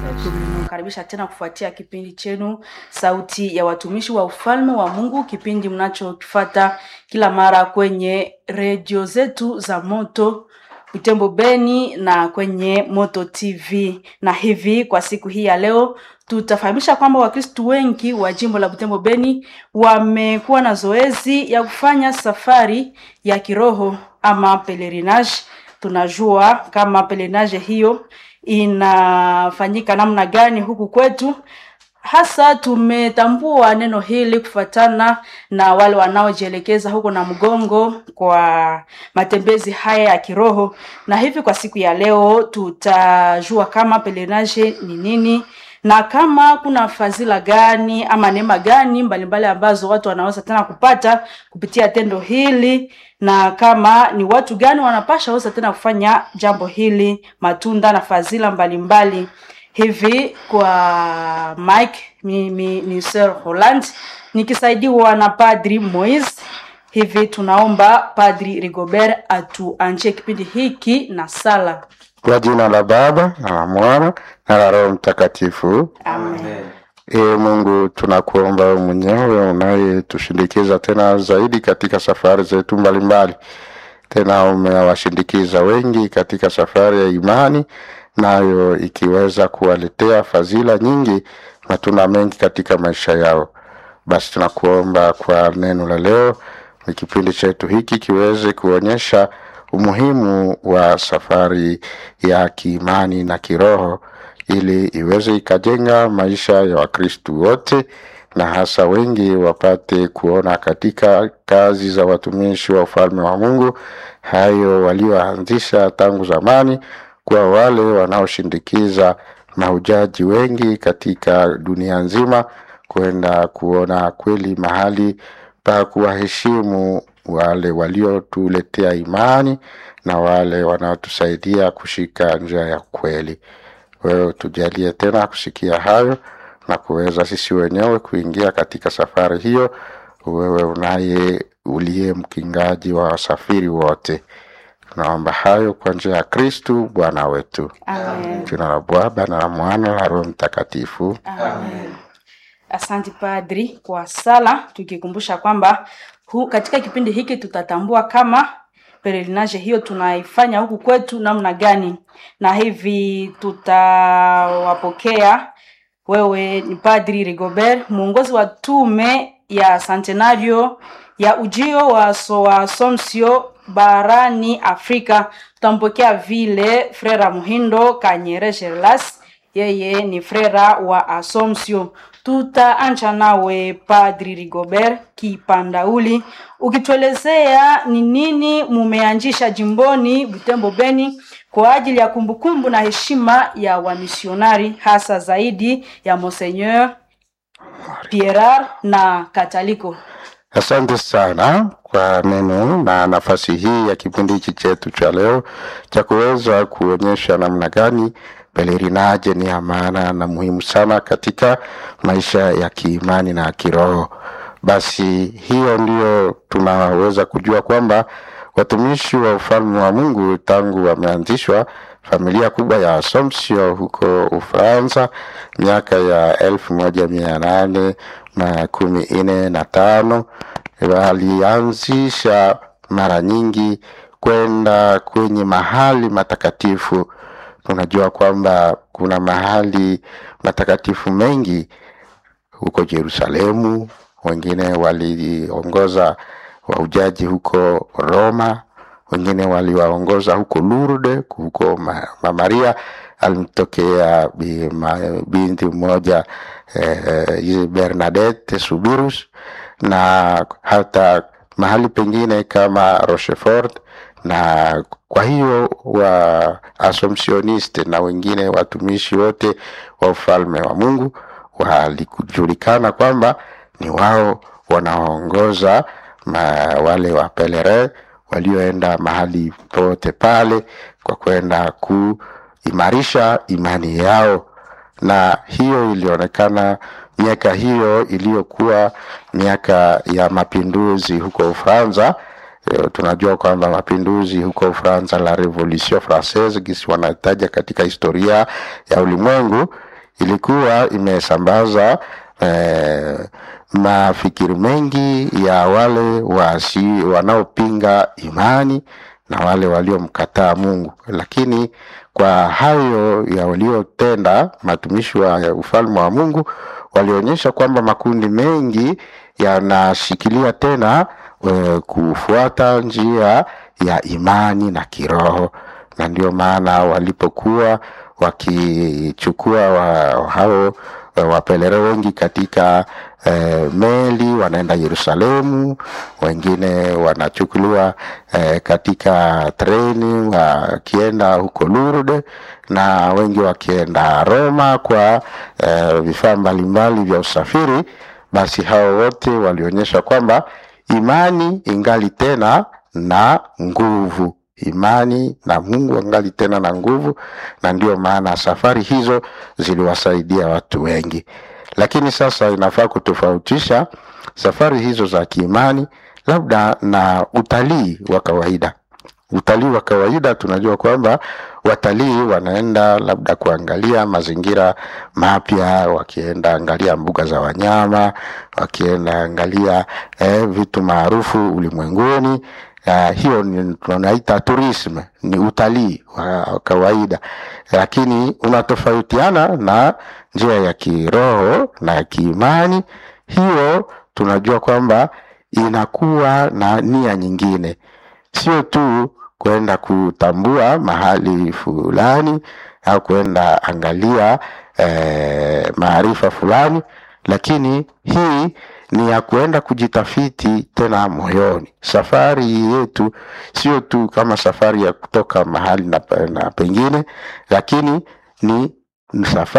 Tumekaribisha tena kufuatia kipindi chenu Sauti ya Watumishi wa Ufalme wa Mungu, kipindi mnachokifata kila mara kwenye redio zetu za Moto Butembo Beni na kwenye Moto TV. Na hivi kwa siku hii ya leo tutafahamisha kwamba Wakristu wengi wa jimbo la Butembo Beni wamekuwa na zoezi ya kufanya safari ya kiroho ama pelerinage. Tunajua kama pelerinage hiyo inafanyika namna gani huku kwetu. Hasa tumetambua neno hili kufuatana na wale wanaojielekeza huko na mgongo kwa matembezi haya ya kiroho, na hivi kwa siku ya leo tutajua kama pelerinage ni nini na kama kuna fadhila gani ama neema gani mbalimbali ambazo watu wanaweza tena kupata kupitia tendo hili, na kama ni watu gani wanapasha weza tena kufanya jambo hili, matunda na fadhila mbalimbali hivi. Kwa Mike mimi ni Sir Holland nikisaidiwa na Padri Moise. Hivi tunaomba Padri Rigobert atuanjie kipindi hiki na sala. Kwa jina la Baba na la Mwana na la Roho Mtakatifu. Amen. Ee Mungu, tunakuomba wewe mwenyewe unayetushindikiza tena zaidi katika safari zetu mbalimbali. Tena umewashindikiza wengi katika safari ya imani, nayo ikiweza kuwaletea fadhila nyingi, matunda mengi katika maisha yao. Basi tunakuomba kwa neno la leo, ni kipindi chetu hiki kiweze kuonyesha umuhimu wa safari ya kiimani na kiroho ili iweze ikajenga maisha ya Wakristu wote na hasa wengi wapate kuona katika kazi za watumishi wa ufalme wa Mungu hayo walioanzisha tangu zamani, kwa wale wanaoshindikiza mahujaji wengi katika dunia nzima kwenda kuona kweli mahali pa kuwaheshimu wale waliotuletea imani na wale wanaotusaidia kushika njia ya kweli. Wewe tujalie tena kusikia hayo na kuweza sisi wenyewe kuingia katika safari hiyo, wewe unaye uliye mkingaji wa wasafiri wote. Tunaomba hayo kwa njia ya Kristu Bwana wetu. Amen. Jina la Baba na la Mwana na Roho Mtakatifu. Amen. Asante Padri kwa sala, tukikumbusha kwamba hu, katika kipindi hiki tutatambua kama pelerinage hiyo tunaifanya huku kwetu namna gani, na hivi tutawapokea. Wewe ni Padri Rigobert, mwongozi wa tume ya Centenario ya ujio wa so wa Asomsio barani Afrika. Tutampokea vile Frera Muhindo Kanyere Gerlas, yeye ni frera wa Asomsio. Tutaanza nawe Padri Rigobert Kipandauli, ukituelezea ni nini mumeanzisha jimboni Butembo Beni kwa ajili ya kumbukumbu na heshima ya wamisionari hasa zaidi ya Monseigneur Pierre na Kataliko. Asante sana kwa neno na nafasi hii ya kipindi hiki chetu cha leo cha kuweza kuonyesha namna gani pelerinaje ni ya maana na muhimu sana katika maisha ya kiimani na kiroho. Basi hiyo ndio tunaweza kujua kwamba watumishi wa ufalme wa Mungu tangu wameanzishwa familia kubwa ya Assumption huko Ufaransa miaka ya elfu moja mia nane na kumi nne na tano walianzisha mara nyingi kwenda kwenye mahali matakatifu. Tunajua kwamba kuna mahali matakatifu mengi huko Yerusalemu, wengine waliongoza wahujaji huko Roma, wengine waliwaongoza huko Lourdes, huko Ma- Mama Maria alimtokea bi- ma- binti mmoja eh, Bernadette Subirus, na hata mahali pengine kama Rochefort na kwa hiyo wa Assumptioniste na wengine watumishi wote wa ufalme wa Mungu walikujulikana kwamba ni wao wanaoongoza ma- wale wa pelere walioenda mahali pote pale kwa kwenda kuimarisha imani yao, na hiyo ilionekana miaka hiyo iliyokuwa miaka ya mapinduzi huko Ufaransa. Eh, tunajua kwamba mapinduzi huko Ufaransa, la Revolution Francaise, gisi wanataja katika historia ya ulimwengu, ilikuwa imesambaza eh, mafikiri mengi ya wale wasi wanaopinga imani na wale waliomkataa Mungu, lakini kwa hayo ya waliotenda matumishi wa ufalme wa Mungu walionyesha kwamba makundi mengi yanashikilia tena e, kufuata njia ya imani na kiroho, na ndio maana walipokuwa wakichukua wa, hao wapelere wengi katika eh, meli wanaenda Yerusalemu, wengine wanachukuliwa eh, katika treni wakienda huko Lourdes, na wengi wakienda Roma kwa eh, vifaa mbalimbali vya usafiri. Basi hao wote walionyesha kwamba imani ingali tena na nguvu imani na Mungu angali tena na nguvu, na ndio maana safari hizo ziliwasaidia watu wengi. Lakini sasa inafaa kutofautisha safari hizo za kiimani labda na utalii wa kawaida. Utalii wa kawaida tunajua kwamba watalii wanaenda labda kuangalia mazingira mapya, wakienda angalia mbuga za wanyama, wakienda angalia eh, vitu maarufu ulimwenguni. Uh, hiyo ni tunaita tourism, ni utalii wa kawaida, lakini unatofautiana na njia ya kiroho na ya kiimani. Hiyo tunajua kwamba inakuwa na nia nyingine, sio tu kwenda kutambua mahali fulani au kwenda angalia eh, maarifa fulani, lakini hii ni ya kuenda kujitafiti tena moyoni. Safari yetu sio tu kama safari ya kutoka mahali na, na pengine, lakini ni safari